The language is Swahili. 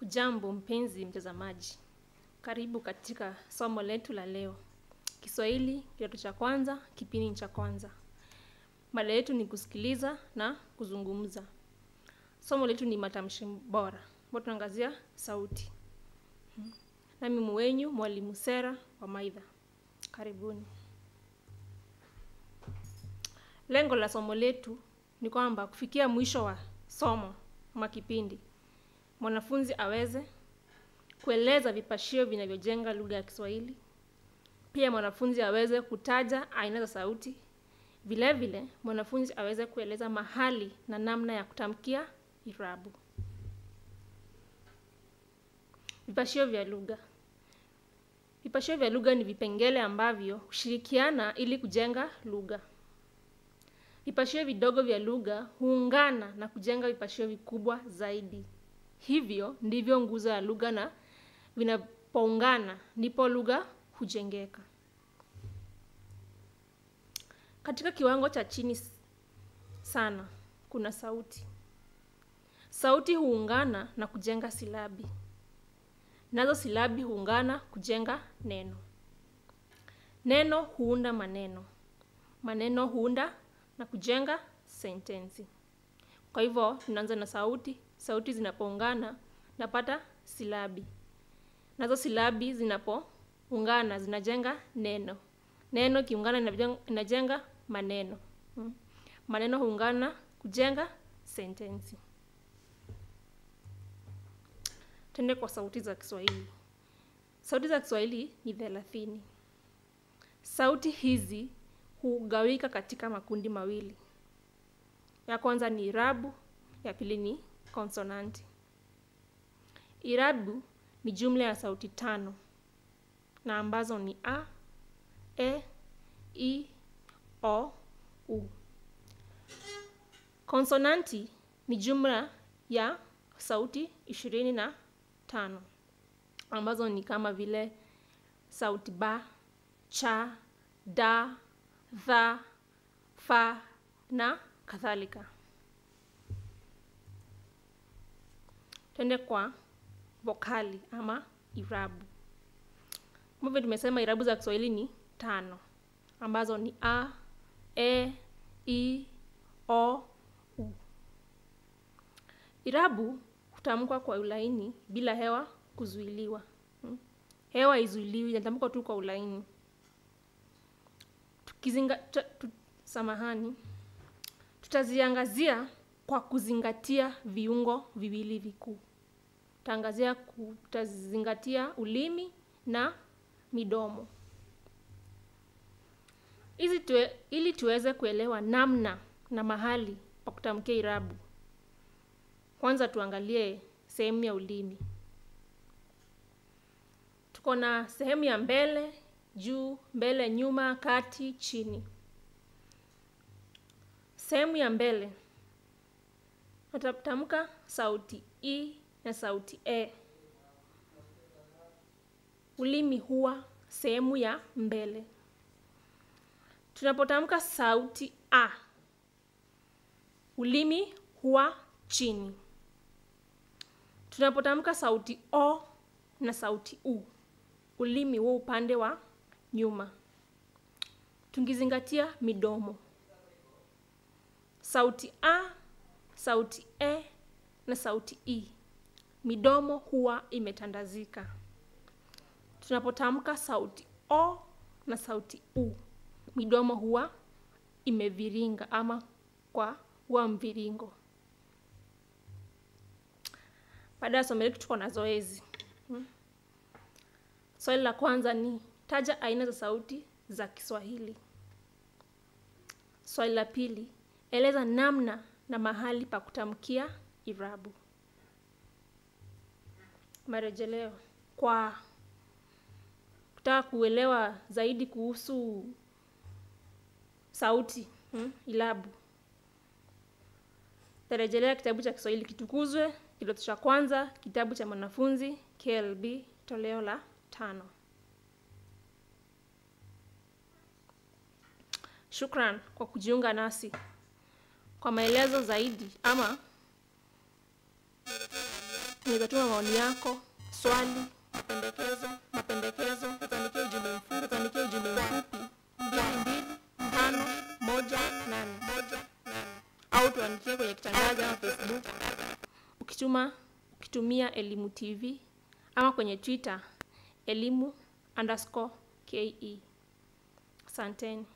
Hujambo mpenzi mtazamaji, karibu katika somo letu la leo, Kiswahili kidato cha kwanza, kipindi cha kwanza. Mada yetu ni kusikiliza na kuzungumza. Somo letu ni matamshi bora, ambapo tunaangazia sauti. Nami mwenyu mwalimu Sera wa Maidha. Karibuni. Lengo la somo letu ni kwamba kufikia mwisho wa somo ama kipindi, mwanafunzi aweze kueleza vipashio vinavyojenga lugha ya Kiswahili. Pia mwanafunzi aweze kutaja aina za sauti. Vile vile mwanafunzi aweze kueleza mahali na namna ya kutamkia irabu. Vipashio vya lugha. Vipashio vya lugha ni vipengele ambavyo hushirikiana ili kujenga lugha. Vipashio vidogo vya lugha huungana na kujenga vipashio vikubwa zaidi. Hivyo ndivyo nguzo ya lugha na vinapoungana ndipo lugha hujengeka. Katika kiwango cha chini sana kuna sauti. Sauti huungana na kujenga silabi. Nazo silabi huungana kujenga neno. Neno huunda maneno. Maneno huunda na kujenga sentensi. Kwa hivyo tunaanza na sauti. Sauti zinapoungana napata silabi. Nazo silabi zinapoungana zinajenga neno. Neno ikiungana inajenga maneno. Maneno huungana kujenga sentensi. Twende kwa sauti za Kiswahili. Sauti za Kiswahili ni thelathini. Sauti hizi hugawika katika makundi mawili. Ya kwanza ni irabu, ya pili ni konsonanti. Irabu ni jumla ya sauti tano na ambazo ni a, e, i, o, u. Konsonanti ni jumla ya sauti ishirini na tano ambazo ni kama vile sauti ba, cha, da, dha, fa na kadhalika. Twende kwa vokali ama irabu. Ambavyo tumesema irabu za Kiswahili ni tano ambazo ni a, e, i, o, u. Irabu hutamkwa kwa ulaini bila hewa kuzuiliwa. Hewa haizuiliwi, inatamkwa tu kwa ulaini. Tukizinga, tu, samahani, tutaziangazia kwa kuzingatia viungo viwili vikuu. Tutaangazia, tutazingatia ulimi na midomo. Hizi tuwe, ili tuweze kuelewa namna na mahali pa kutamkia irabu. Kwanza tuangalie sehemu ya ulimi. Tuko na sehemu ya mbele, juu, mbele, nyuma, kati, chini. Sehemu ya mbele tutatamka sauti i na sauti e. Ulimi huwa sehemu ya mbele. Tunapotamka sauti a, ulimi huwa chini. Tunapotamka sauti o na sauti u, ulimi huwa upande wa nyuma. Tungizingatia midomo. Sauti a, sauti e na sauti i, midomo huwa imetandazika. Tunapotamka sauti o na sauti u, midomo huwa imeviringa ama kwa huwa mviringo. Baada ya somo letu tuko na zoezi. Hmm. Swali la kwanza ni taja aina za sauti za Kiswahili. Swali la pili, eleza namna na mahali pa kutamkia irabu. Marejeleo. Kwa kutaka kuelewa zaidi kuhusu sauti hmm, irabu, tarejelea kitabu cha Kiswahili Kitukuzwe, kidato cha kwanza, kitabu cha mwanafunzi KLB, toleo la tano. Shukran kwa kujiunga nasi. Kwa maelezo zaidi ama unaweza tuma maoni yako swali mapendekezo mapendekezo tuandikie ujumbe mfupi tuandikie ujumbe mfupi mbili mbili tano moja nane au tuandikie kwenye kitangazo ama facebook ukituma ukitumia elimu tv ama kwenye twitter elimu underscore ke asanteni